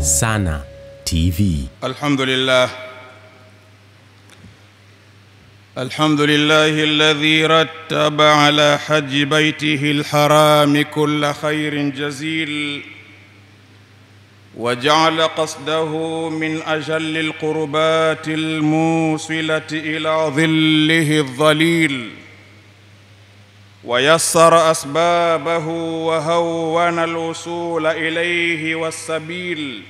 Sana TV. الحمد لله الحمد لله الذي رتب على حج بيته الحرام كل خير جزيل وجعل قصده من اجل القربات الموصله الى ظله الظليل ويسر اسبابه وهون الوصول اليه والسبيل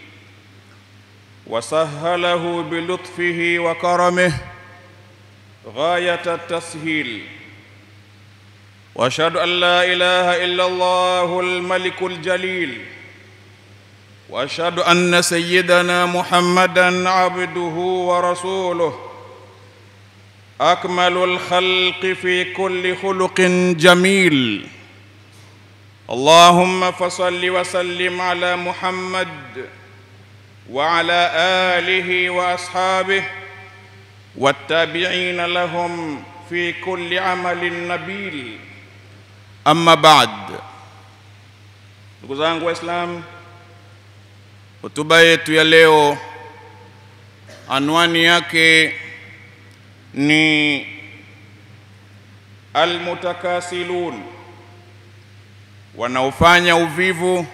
وسهله بلطفه وكرمه غايه التسهيل واشهد ان لا اله الا الله الملك الجليل واشهد ان سيدنا محمدا عبده ورسوله اكمل الخلق في كل خلق جميل اللهم فصل وسلم على محمد وعلى اله واصحابه والتابعين لهم في كل عمل نبيل اما بعد ndugu zangu waislamu hotuba yetu ya leo anwani yake ni almutakasilun wanaofanya uvivu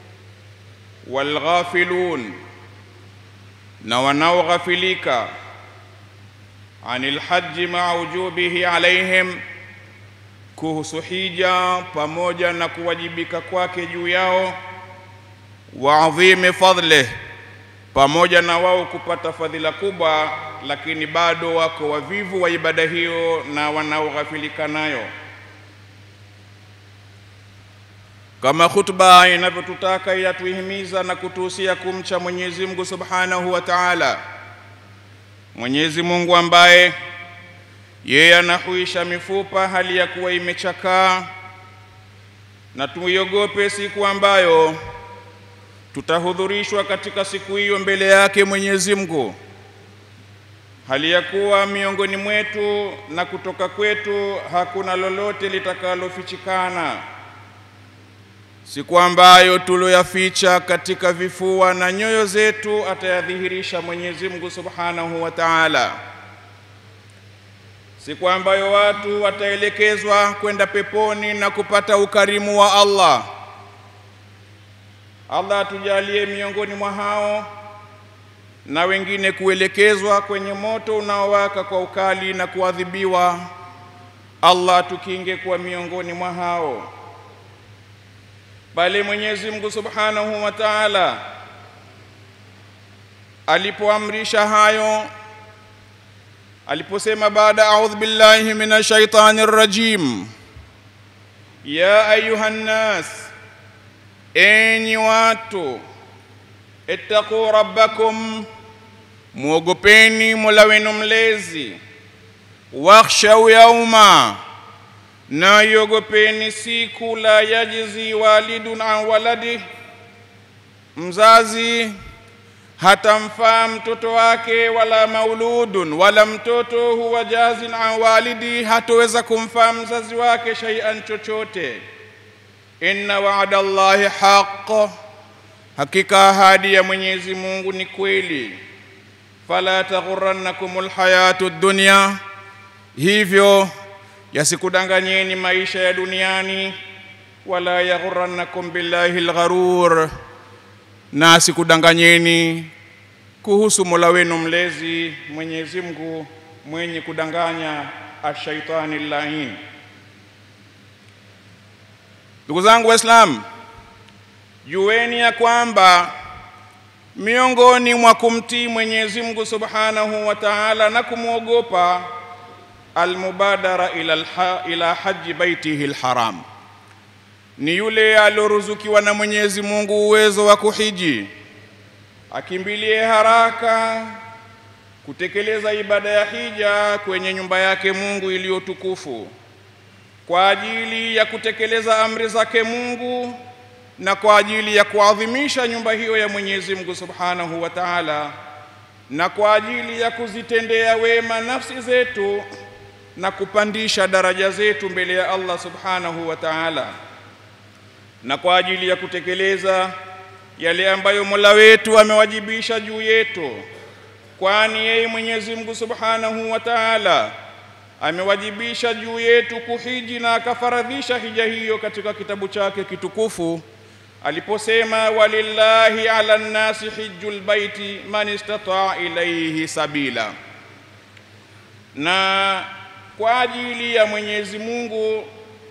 walghafilun na wanaoghafilika anil haji maa wujubihi alaihim kuhusu hija pamoja na kuwajibika kwake juu yao wa adhimi fadlih pamoja na wao kupata fadhila kubwa lakini bado wako wavivu wa ibada hiyo na wanaoghafilika nayo kama khutba inavyotutaka yatuhimiza na kutuhusia kumcha Mwenyezi Mungu Subhanahu wa Ta'ala. Mwenyezi Mungu ambaye yeye anahuisha mifupa hali ya kuwa imechakaa, na tuiogope siku ambayo tutahudhurishwa katika siku hiyo mbele yake Mwenyezi Mungu, hali ya kuwa miongoni mwetu na kutoka kwetu hakuna lolote litakalofichikana siku ambayo tuloyaficha katika vifua na nyoyo zetu atayadhihirisha Mwenyezi Mungu Subhanahu wa Ta'ala, siku ambayo watu wataelekezwa kwenda peponi na kupata ukarimu wa Allah. Allah atujalie miongoni mwa hao na wengine kuelekezwa kwenye moto unaowaka kwa ukali na kuadhibiwa. Allah atukinge kuwa miongoni mwa hao bali Mwenyezi Mungu Subhanahu wa Ta'ala alipoamrisha hayo aliposema baada a'udhu billahi minash shaitani rrajim ya ayuhan nas enyi watu ittaqu rabbakum muogopeni mola wenu mlezi wakhshau yauma na iogopeni siku la yajizi walidun an waladi, mzazi hatamfaa mtoto wake, wala mauludun, wala mtoto huwa jazin an walidi, hatoweza kumfaa mzazi wake shay'an chochote. Inna wa'da Allahi haqq, hakika ahadi ya Mwenyezi Mungu ni kweli. Fala taghurrannakumul hayatu dunya, hivyo yasikudanganyeni maisha ya duniani, wala yaghurrannakum billahi algharur, na asikudanganyeni kuhusu Mola wenu mlezi Mwenyezi Mungu mwenye kudanganya, ashaitani lain. Ndugu zangu Waislamu, jueni ya kwamba miongoni mwa kumtii Mwenyezi Mungu Subhanahu wa Ta'ala na kumwogopa almubadara ila, alha, ila haji baitihi alharam, ni yule alioruzukiwa na Mwenyezi Mungu uwezo wa kuhiji, akimbilie haraka kutekeleza ibada ya hija kwenye nyumba yake Mungu iliyotukufu kwa ajili ya kutekeleza amri zake Mungu na kwa ajili ya kuadhimisha nyumba hiyo ya Mwenyezi Mungu Subhanahu wa Ta'ala na kwa ajili ya kuzitendea wema nafsi zetu na kupandisha daraja zetu mbele ya Allah Subhanahu wa Ta'ala na kwa ajili ya kutekeleza yale ambayo Mola wetu amewajibisha juu yetu, kwani yeye Mwenyezi Mungu Subhanahu wa Ta'ala amewajibisha juu yetu kuhiji na akafaradhisha hija hiyo katika kitabu chake kitukufu aliposema, walillahi ala nnasi hijjul baiti man istataa ilayhi sabila, na kwa ajili ya Mwenyezi Mungu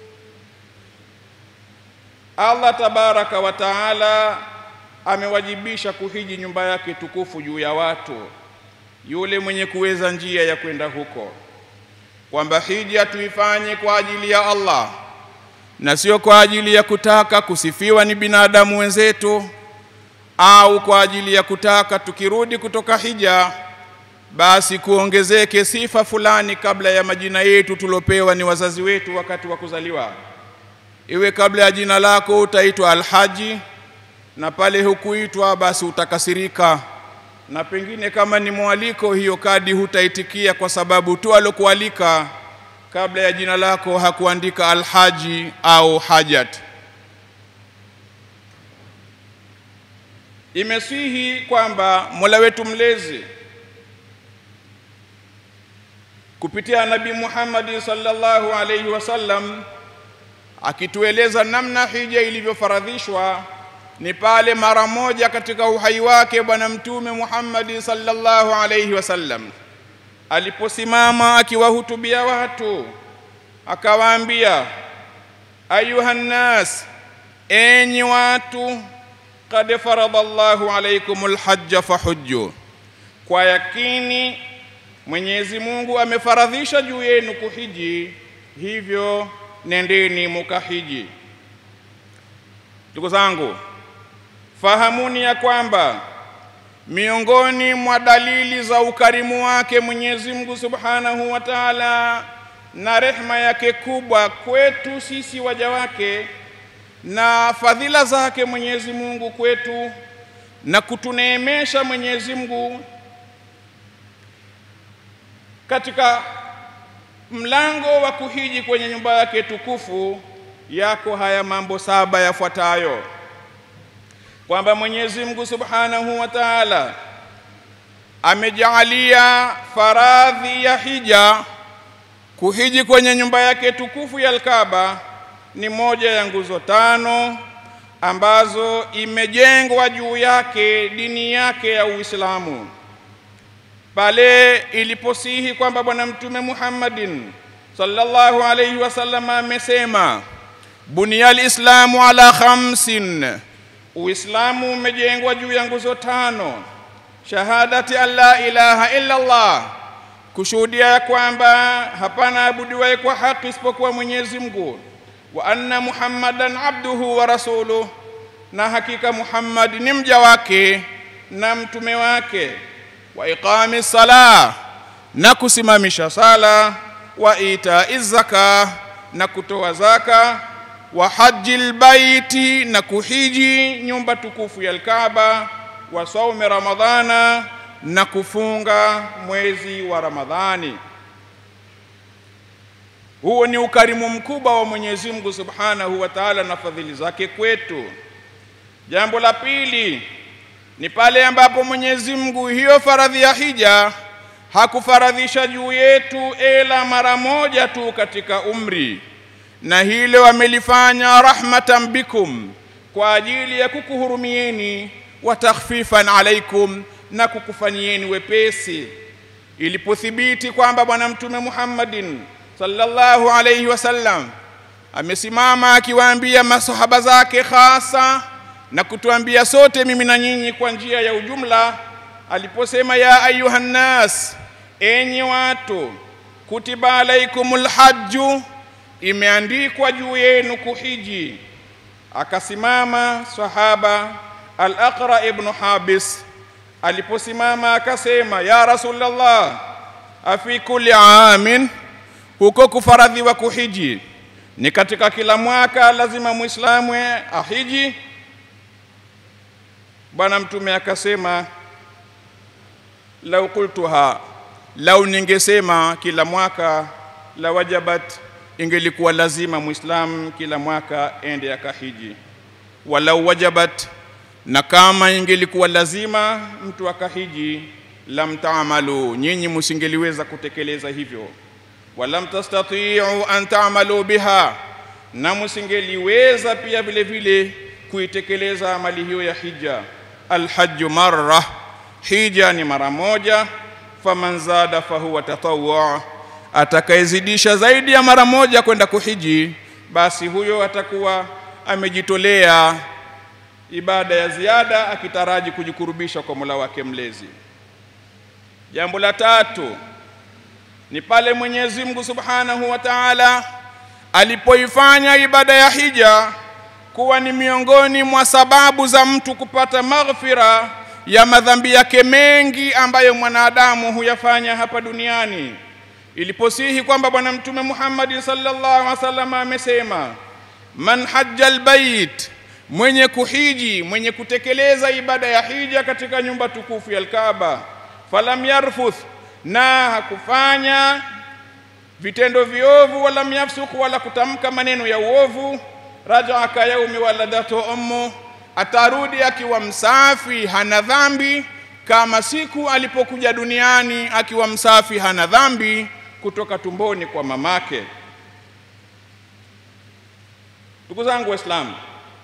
Allah tabaraka wa taala amewajibisha kuhiji nyumba yake tukufu juu ya watu, yule mwenye kuweza njia ya kwenda huko, kwamba hija tuifanye kwa ajili ya Allah na sio kwa ajili ya kutaka kusifiwa ni binadamu wenzetu, au kwa ajili ya kutaka tukirudi kutoka hija basi kuongezeke sifa fulani kabla ya majina yetu tulopewa ni wazazi wetu wakati wa kuzaliwa iwe kabla ya jina lako utaitwa Alhaji, na pale hukuitwa basi utakasirika, na pengine kama ni mwaliko, hiyo kadi hutaitikia kwa sababu tu alokualika kabla ya jina lako hakuandika Alhaji au Hajat. Imesihi kwamba Mola wetu mlezi kupitia Nabii Muhammad sallallahu alaihi wasallam akitueleza namna hija ilivyofaradhishwa ni pale mara moja katika uhai wake Bwana Mtume Muhammad sallallahu alaihi wasallam aliposimama akiwahutubia watu akawaambia, ayuha nnas, enyi watu, qad farada Allahu alaikumul hajja fahujju, kwa yakini Mwenyezi Mungu amefaradhisha juu yenu kuhiji, hivyo nendeni mukahiji. Ndugu zangu, fahamuni ya kwamba miongoni mwa dalili za ukarimu wake Mwenyezi Mungu Subhanahu wa Ta'ala na rehma yake kubwa kwetu sisi waja wake na fadhila zake Mwenyezi Mungu kwetu na kutuneemesha Mwenyezi Mungu katika mlango wa kuhiji kwenye nyumba yake tukufu yako haya mambo saba yafuatayo, kwamba Mwenyezi Mungu Subhanahu wa Ta'ala amejaalia faradhi ya hija kuhiji kwenye nyumba yake tukufu ya Al-Kaaba ni moja ya nguzo tano ambazo imejengwa juu yake dini yake ya Uislamu pale iliposihi kwamba Bwana Mtume Muhammadin sallallahu alayhi wasallam amesema, buniyal islamu ala khamsin, Uislamu umejengwa juu ya nguzo tano: shahadati an la ilaha illa Allah, kushuhudia ya kwamba hapana abudiwaye kwa haki isipokuwa Mwenyezi Mungu, wa anna Muhammadan abduhu wa rasuluh, na hakika Muhammad ni mja wake na mtume wake wa iqami sala na kusimamisha sala, wa itai zaka na kutoa zaka, wa hajjil baiti na kuhiji nyumba tukufu ya Alkaaba, wa saumi ramadhana na kufunga mwezi wa Ramadhani. Huo ni ukarimu mkubwa wa Mwenyezi Mungu Subhanahu wa Ta'ala na fadhili zake kwetu. Jambo la pili ni pale ambapo Mwenyezi Mungu hiyo faradhi ya hija hakufaradhisha juu yetu ela mara moja tu katika umri, na hilo amelifanya rahmatan bikum, kwa ajili ya kukuhurumieni, wa takhfifan alaikum, na kukufanyieni wepesi. Ilipothibiti kwamba Bwana Mtume Muhammadin sallallahu alayhi wasallam amesimama akiwaambia masahaba zake hasa na kutuambia sote mimi na nyinyi kwa njia ya ujumla, aliposema ya ayuha nnas, enyi watu, kutiba alaikumul hajju, imeandikwa juu yenu kuhiji. Akasimama sahaba al-Aqra ibn Habis, aliposimama akasema, ya Rasulullah, afi kulli amin, huko kufaradhiwa kuhiji ni katika kila mwaka lazima muislamu ahiji? Bwana Mtume akasema, lau qultuha, lau ningesema kila mwaka, la wajabat, ingelikuwa lazima muislamu kila mwaka ende akahiji. Walau wajabat, na kama ingelikuwa lazima mtu akahiji, lam taamalu, nyinyi musingeliweza kutekeleza hivyo. Walam tastatiu an taamalu biha, na musingeliweza pia vile vile kuitekeleza amali hiyo ya hija. Alhajju marra, hija ni mara moja. Faman zada fahuwa tatawwa, atakayezidisha zaidi ya mara moja kwenda kuhiji, basi huyo atakuwa amejitolea ibada ya ziada akitaraji kujikurubisha kwa Mola wake mlezi. Jambo la tatu ni pale Mwenyezi Mungu Subhanahu wa Ta'ala alipoifanya ibada ya hija kuwa ni miongoni mwa sababu za mtu kupata maghfira ya madhambi yake mengi ambayo mwanadamu huyafanya hapa duniani. Iliposihi kwamba Bwana Mtume Muhammad sallallahu alaihi wasallam amesema, man hajja albayt mwenye kuhiji mwenye kutekeleza ibada ya hija katika nyumba tukufu ya Alkaaba, falam yarfuth, na hakufanya vitendo viovu, wala yafsuk, wala kutamka maneno ya uovu, rajaa ka yaumi waladatu ummu, atarudi akiwa msafi, hana dhambi, kama siku alipokuja duniani akiwa msafi, hana dhambi kutoka tumboni kwa mamake. Ndugu zangu Waislamu,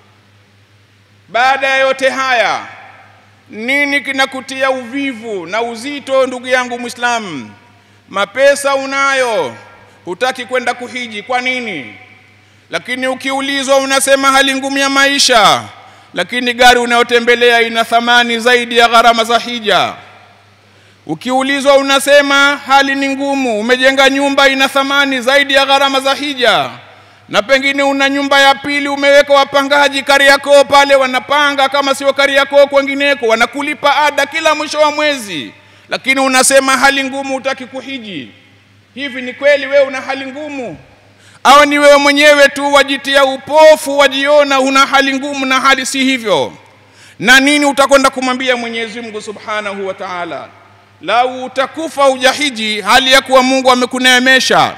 baada ya yote haya, nini kinakutia uvivu na uzito, ndugu yangu Muislamu? Mapesa unayo, hutaki kwenda kuhiji, kwa nini? Lakini ukiulizwa unasema hali ngumu ya maisha, lakini gari unayotembelea ina thamani zaidi ya gharama za hija. Ukiulizwa unasema hali ni ngumu, umejenga nyumba ina thamani zaidi ya gharama za hija na pengine una nyumba ya pili umeweka wapangaji Kariakoo pale wanapanga, kama sio Kariakoo kwengineko, wanakulipa ada kila mwisho wa mwezi, lakini unasema hali ngumu, hutaki kuhiji. Hivi ni kweli wewe una hali ngumu, au ni wewe mwenyewe tu wajitia upofu, wajiona una hali ngumu na hali si hivyo? Na nini utakwenda kumwambia Mwenyezi Mungu Subhanahu wa Ta'ala? Lau utakufa ujahiji hali ya kuwa Mungu amekuneemesha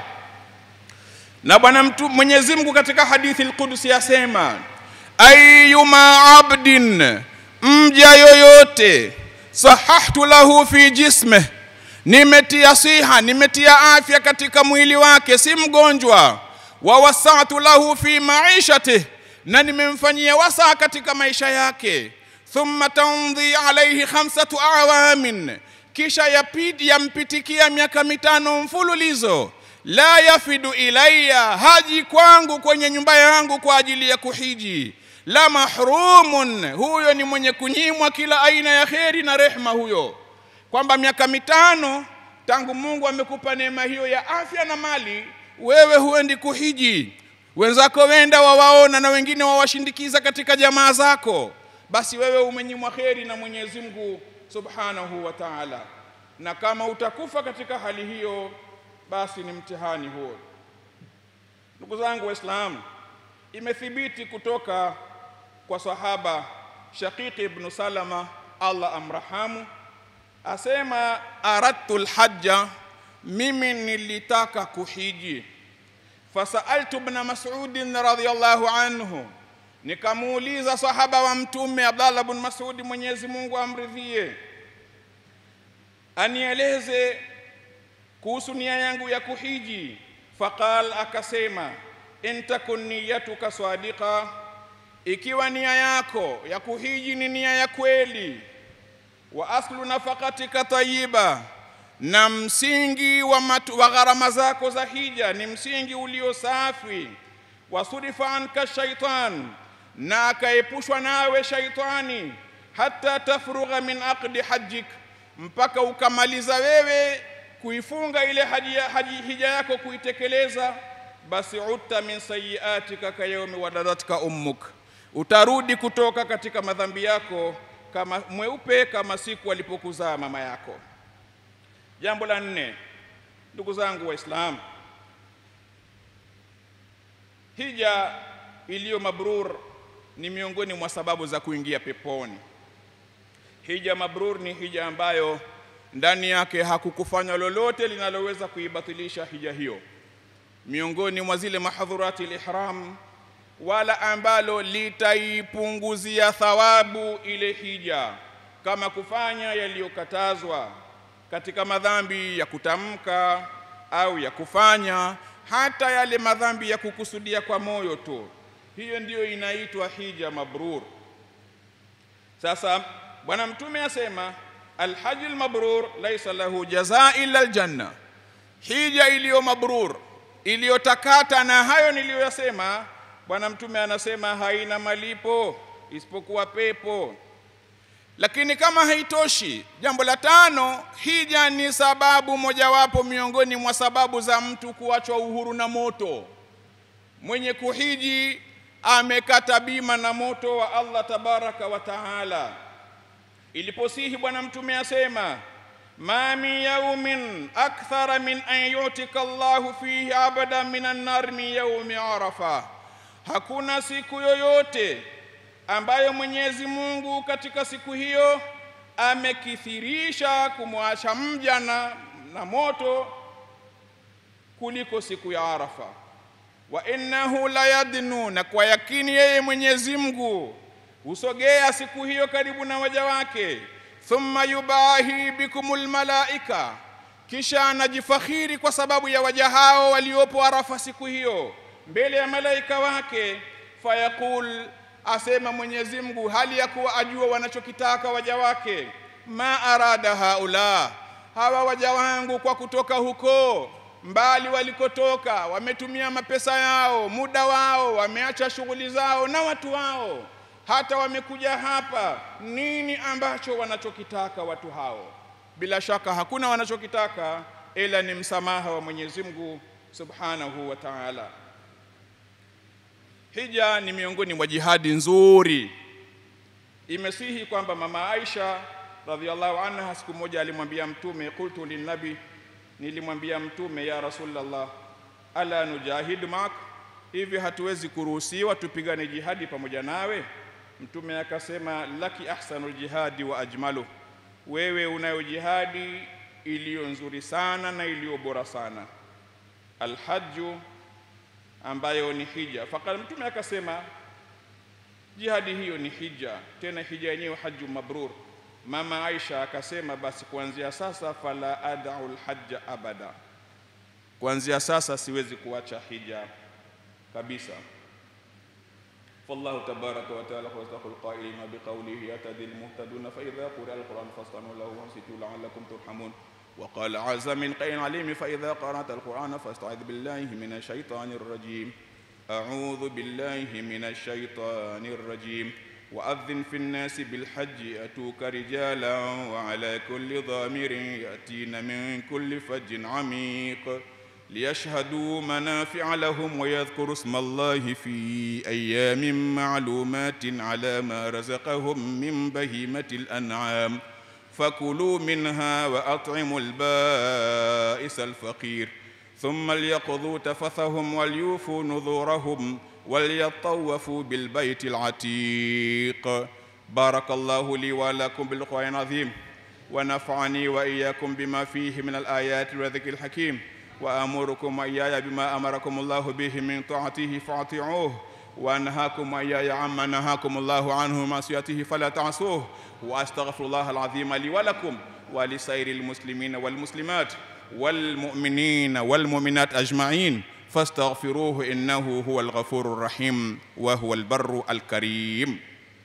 na bwana mtu Mwenyezi Mungu katika hadithi al-Qudsi asema, ayyuma abdin, mja yoyote, sahahtu lahu fi jismih, nimetia siha, nimetia afya katika mwili wake, si mgonjwa. Wa wasatu lahu fi maishatih, na nimemfanyia wasaa katika maisha yake. Thumma tamdhi alayhi khamsatu awamin, kisha yapiti yampitikia miaka mitano mfululizo la yafidu ilayya, haji kwangu kwenye nyumba yangu kwa ajili ya kuhiji. La mahrumun, huyo ni mwenye kunyimwa kila aina ya kheri na rehma huyo, kwamba miaka mitano tangu Mungu amekupa neema hiyo ya afya na mali, wewe huendi kuhiji, wenzako wenda wawaona na wengine wawashindikiza katika jamaa zako, basi wewe umenyimwa kheri na Mwenyezi Mungu Subhanahu wa Ta'ala. Na kama utakufa katika hali hiyo basi ni mtihani huo. Ndugu zangu Waislamu, imethibiti kutoka kwa sahaba Shaqiqi ibn Salama, Allah amrahamu, asema aradtu lhajja, mimi nilitaka kuhiji. Fasaaltu ibn Mas'udin radhiyallahu anhu, nikamuuliza sahaba wa Mtume Abdallah ibn Mas'ud, Mwenyezi Mungu amridhie, anieleze kuhusu nia yangu ya kuhiji. Faqal, akasema in takun niyatuka sadiqa, ikiwa nia yako ya kuhiji ni nia ya kweli, wa aslu nafaqatika tayyiba, na msingi wa, matu, wa gharama zako za hija ni msingi ulio safi, wasurifa anka shaitan, na akaepushwa nawe shaitani, hata tafrugha min aqdi hajjik, mpaka ukamaliza wewe kuifunga ile haji, haji hija yako kuitekeleza, basi utta min sayiatika ka yaumi waladatka ummuk, utarudi kutoka katika madhambi yako kama mweupe kama siku alipokuzaa mama yako. Jambo la nne, ndugu zangu Waislamu, hija iliyo mabrur ni miongoni mwa sababu za kuingia peponi. Hija mabrur ni hija ambayo ndani yake hakukufanya lolote linaloweza kuibatilisha hija hiyo. Miongoni mwa zile mahadhurati al-ihram wala ambalo litaipunguzia thawabu ile hija kama kufanya yaliyokatazwa katika madhambi ya kutamka au ya kufanya hata yale madhambi ya kukusudia kwa moyo tu hiyo ndiyo inaitwa hija mabrur sasa bwana mtume asema alhaji lmabrur laisa lahu jazaa illa aljanna hija iliyo mabrur iliyotakata na hayo niliyoyasema bwana mtume anasema haina malipo isipokuwa pepo lakini kama haitoshi jambo la tano hija ni sababu mojawapo miongoni mwa sababu za mtu kuachwa uhuru na moto mwenye kuhiji amekata bima na moto wa Allah tabaraka wa taala iliposihi bwana mtume asema ma min yaumin akthara min an yutika Allahu fihi abada min annar min yaumi arafa hakuna siku yoyote ambayo Mwenyezi Mungu katika siku hiyo amekithirisha kumwacha mja na, na moto kuliko siku ya Arafa. Wa innahu la yadnu, na kwa yakini yeye Mwenyezi Mungu husogea siku hiyo karibu na waja wake. Thumma yubahi bikumul malaika, kisha anajifakhiri kwa sababu ya waja hao waliopo Arafa siku hiyo mbele ya malaika wake, fayaqul asema Mwenyezi Mungu hali ya kuwa ajua wanachokitaka waja wake, ma arada haula, hawa waja wangu kwa kutoka huko mbali walikotoka, wametumia mapesa yao, muda wao, wameacha shughuli zao na watu wao, hata wamekuja hapa. Nini ambacho wanachokitaka watu hao? Bila shaka hakuna wanachokitaka ila ni msamaha wa Mwenyezi Mungu Subhanahu wa Ta'ala. Hija ni miongoni mwa jihadi nzuri. Imesihi kwamba mama Aisha radhiallahu anha siku moja alimwambia Mtume, qultu linnabi, nilimwambia Mtume, ya Rasulullah, ala nujahidu mak, hivi hatuwezi kuruhusiwa tupigane jihadi pamoja nawe? Mtume akasema, laki ahsanul jihadi wa ajmalu, wewe unayo jihadi iliyo nzuri sana na iliyo bora sana. Alhaju ambayo ni hija. Fakad mtume akasema jihadi hiyo ni hija, tena hija yenyewe haju mabrur. Mama Aisha akasema basi kuanzia sasa fala adau lhaja abada, kuanzia sasa siwezi kuacha hija kabisa. فالله تبارك وتعالى هو أصدق القائلين بقوله يهتدي المهتدون فإذا قرأ القرآن فاستمعوا له وانصتوا لعلكم ترحمون وقال عز من قيل عليم فإذا قرأت القرآن فاستعذ بالله من الشيطان الرجيم أعوذ بالله من الشيطان الرجيم وأذن في الناس بالحج يأتوك رجالا وعلى كل ضامر يأتين من كل فج عميق ليشهدوا منافع لهم ويذكروا اسم الله في أيام معلومات على ما رزقهم من بهيمة الأنعام فكلوا منها وأطعموا البائس الفقير ثم ليقضوا تفثهم وليوفوا نذورهم وليطوفوا بالبيت العتيق بارك الله لي ولكم بالقرآن العظيم ونفعني وإياكم بما فيه من الآيات والذكر الحكيم وأمركم وإياي بما أمركم الله به من طاعته فاطيعوه وأنهاكم وإياي عما نهاكم الله عنه معصيته فلا تعصوه وأستغفر الله العظيم لي ولكم ولسائر المسلمين والمسلمات والمؤمنين والمؤمنات أجمعين فاستغفروه إنه هو الغفور الرحيم وهو البر الكريم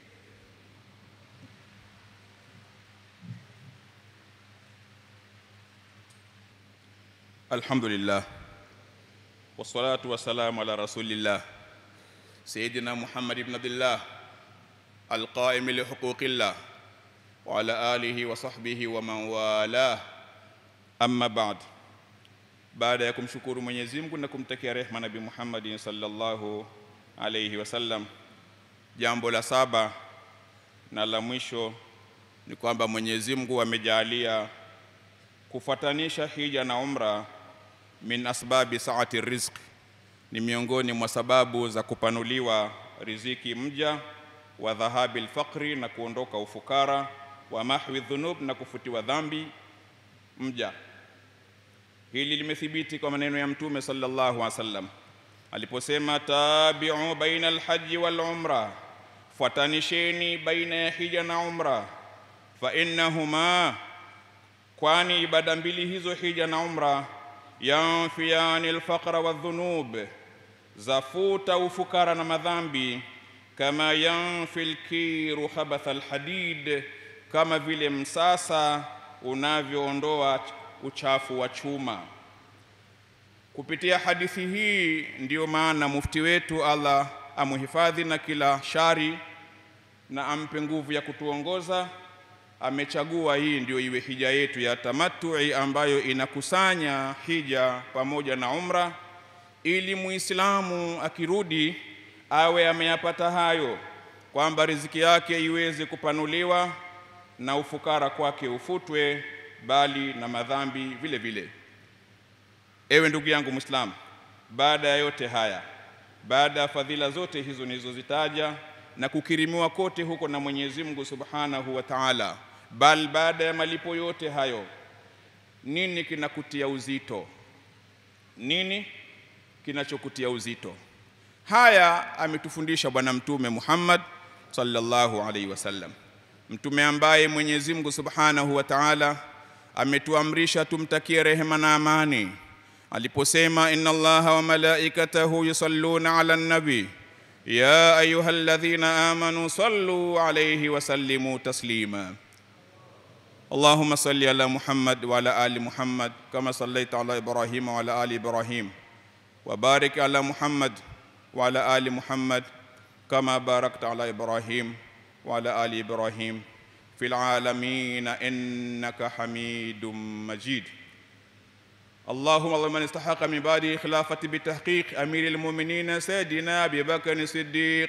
الحمد لله والصلاة والسلام على رسول الله سيدنا محمد بن عبد الله القائم لحقوق الله وعلى آله وصحبه ومن والاه أما بعد baada ya kumshukuru Mwenyezi Mungu na kumtakia rehma Nabii Muhammad sallallahu alayhi wasallam, jambo la saba na la mwisho ni kwamba Mwenyezi Mungu amejalia kufuatanisha hija na umra min asbabi saati rizq, ni miongoni mwa sababu za kupanuliwa riziki mja, wa dhahabi lfaqri, na kuondoka ufukara, wa mahwi dhunub, na kufutiwa dhambi mja. Hili limethibiti kwa maneno ya Mtume sallallahu alaihi wasallam aliposema tabiu baina alhaji wal umra, fuatanisheni baina ya hija na umra, fa innahuma, kwani ibada mbili hizo hija na umra yanfiyani alfaqra wadhunub, zafuta ufukara na madhambi, kama yanfi lkiru khabatha alhadid, kama vile msasa unavyoondoa uchafu wa chuma. Kupitia hadithi hii ndiyo maana mufti wetu Allah amuhifadhi na kila shari na ampe nguvu ya kutuongoza, amechagua hii ndiyo iwe hija yetu ya tamattu'i ambayo inakusanya hija pamoja na umra, ili muislamu akirudi awe ameyapata hayo, kwamba riziki yake iweze kupanuliwa na ufukara kwake ufutwe, bali na madhambi vile vile. Ewe ndugu yangu Muislamu, baada ya yote haya, baada ya fadhila zote hizo nilizozitaja na kukirimiwa kote huko na Mwenyezi Mungu Subhanahu wa Ta'ala, bal baada ya malipo yote hayo, nini kinakutia uzito? Nini kinachokutia uzito? Haya ametufundisha Bwana Mtume Muhammad sallallahu alaihi wasallam, mtume ambaye Mwenyezi Mungu Subhanahu wa Ta'ala ametuamrisha tumtakie rehema na amani aliposema inna allaha wa malaikatahu yusalluna ala nabi ya ayuha alladhina amanu sallu alayhi wa sallimu taslima اللهم صل على محمد وعلى ال محمد كما صليت على ابراهيم وعلى ال ابراهيم وبارك على محمد وعلى ال محمد كما باركت على ابراهيم وعلى ال ابراهيم في العالمين انك حميد مجيد اللهم من استحق من بعده خلافة بتحقيق أمير المؤمنين سيدنا أبي بكر الصديق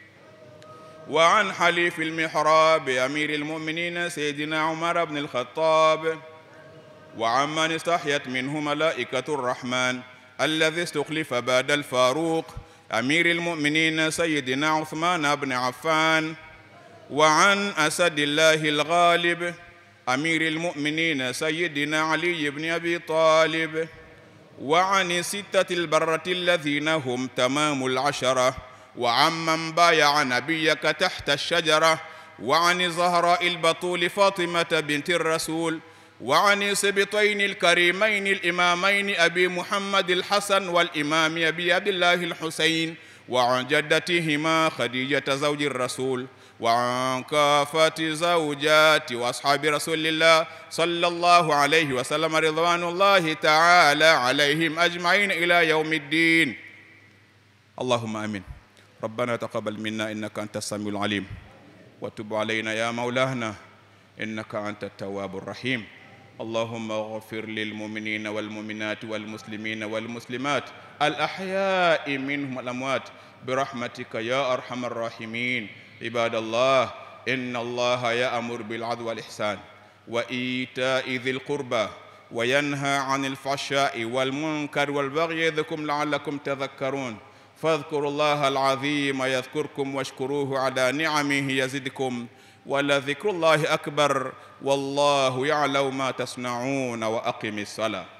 وعن حليف المحراب أمير المؤمنين سيدنا عمر بن الخطاب وعمن استحيت منه ملائكة الرحمن الذي استخلف بعد الفاروق أمير المؤمنين سيدنا عثمان بن عفان وعن أسد الله الغالب أمير المؤمنين سيدنا علي بن أبي طالب وعن ستة البرة الذين هم تمام العشرة وعمن بايع نبيك تحت الشجرة وعن زهراء البطول فاطمة بنت الرسول وعن سبطين الكريمين الإمامين أبي محمد الحسن والإمام أبي عبد الله الحسين وعن جدتهما خديجة زوج الرسول وعن كافة زوجات وأصحاب رسول الله صلى الله عليه وسلم رضوان الله تعالى عليهم أجمعين إلى يوم الدين اللهم آمين ربنا تقبل منا إنك أنت السميع العليم وتب علينا يا مولانا إنك أنت التواب الرحيم اللهم اغفر للمؤمنين والمؤمنات والمسلمين والمسلمات الأحياء منهم والأموات برحمتك يا أرحم الراحمين عباد الله إن الله يأمر بالعدل والإحسان وإيتاء ذي القربى وينهى عن الفحشاء والمنكر والبغي يعظكم لعلكم تذكرون فاذكروا الله العظيم يذكركم واشكروه على نعمه يزدكم ولذكر الله أكبر والله يعلم ما تصنعون وأقم الصلاة